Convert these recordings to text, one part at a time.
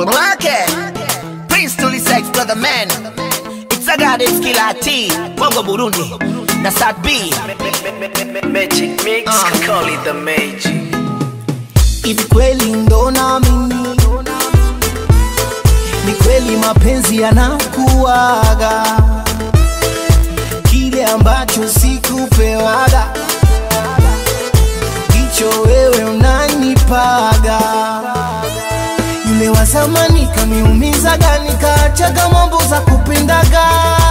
Mwake Prince Tulisex brother man It's a goddess killer T Bongo Burundi na Sat B Magic mix, Uh. call it the magic. Hivi kweli ndo naamini, ni kweli mapenzi yanakuwaga, kile ambacho sikupewaga, hicho wewe unanipaga. Yule wa zamani kaniumizaga, nikaachaga mambo za kupendaga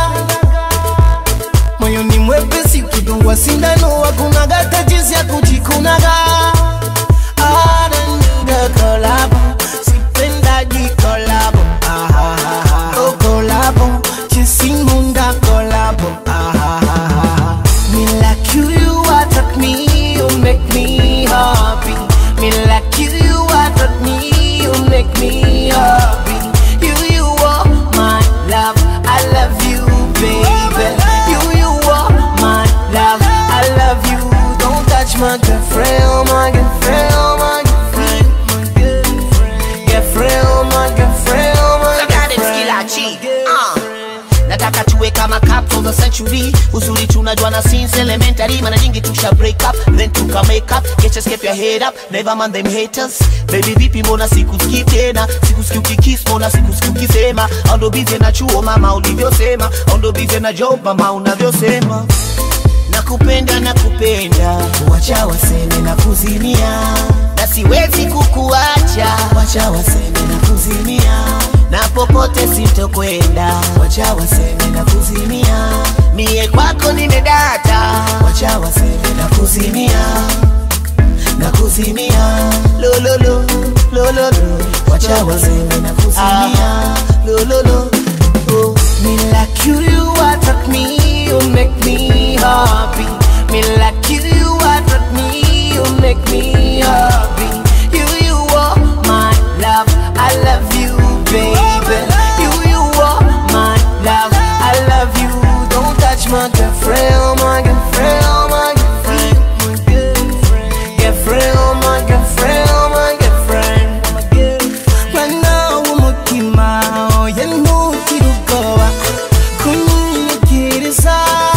moyoni mwepesi, ukidungwa sindano hakunaga tatizo ya kujikunaga Aranida kolabo, sipendaji kolabo Ahahaha. Oh, kolabo, chisimunda kolabo Ahahaha. Me like you, you attract me, you make me happy Me like you, you attract me, you make me happy You, you are my love, I love you, baby You, you are my love, I love you Don't touch my girlfriend, oh my girlfriend, oh my girlfriend My girlfriend, girlfriend, oh my girlfriend, oh my The goddess killer girlfriend T uh. Nataka tuwe kama capsules of century Uzuri tunajua na since elementary Mara nyingi tusha break up Then tuka make up Get your skip your head up Never mind them haters Baby vipi mbona sikusikii tena Sikusikii ukikiss mbona sikusikii ukisema Aundo busy na chuo mama ulivyosema Aundo busy na job mama unavyosema nakupenda nakupenda wacha waseme na kuzimia na siwezi kukuacha wacha waseme na kuzimia na popote sitokwenda wacha waseme na kuzimia mie kwako nimedata wacha waseme na kuzimia na kuzimia lololo lololo wacha waseme na kuzimia lololo oh. Me like you, you attract me, you make me happy. Me like you, you attract me, you make me happy. You, you are my love, I love you, baby. You, you are my love, I love you. Don't touch my girlfriend, oh my girlfriend, oh my girlfriend, my girlfriend, girlfriend, oh my girlfriend, oh my girlfriend, my girlfriend. Right now, umutima oya ntukiri ubwoba kunyinyikiriza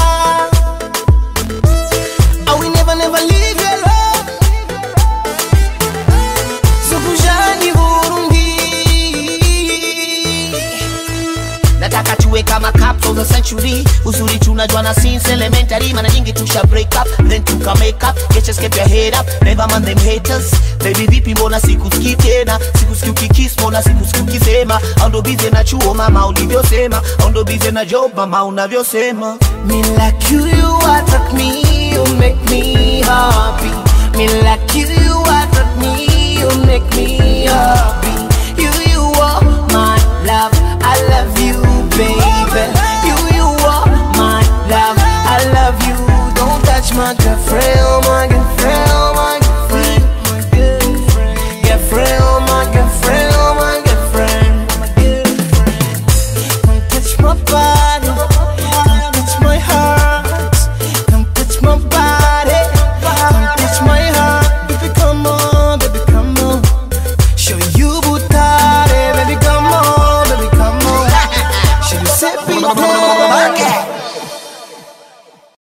I will never never leave you alone Zokujani Burundi nataka tuwe kama capsules of century uzuri tunajua na since elementary mara nyingi tusha break up then tuka make up get your skip your head up never mind them haters baby vipi mbona sikusikii tena sikusikii ukikiss mbona sikusikii ukisema aundo busy na chuo mama ulivyosema aundo busy na job mama unavyosema Me like you, you attract me, you make me happy. Me like you, you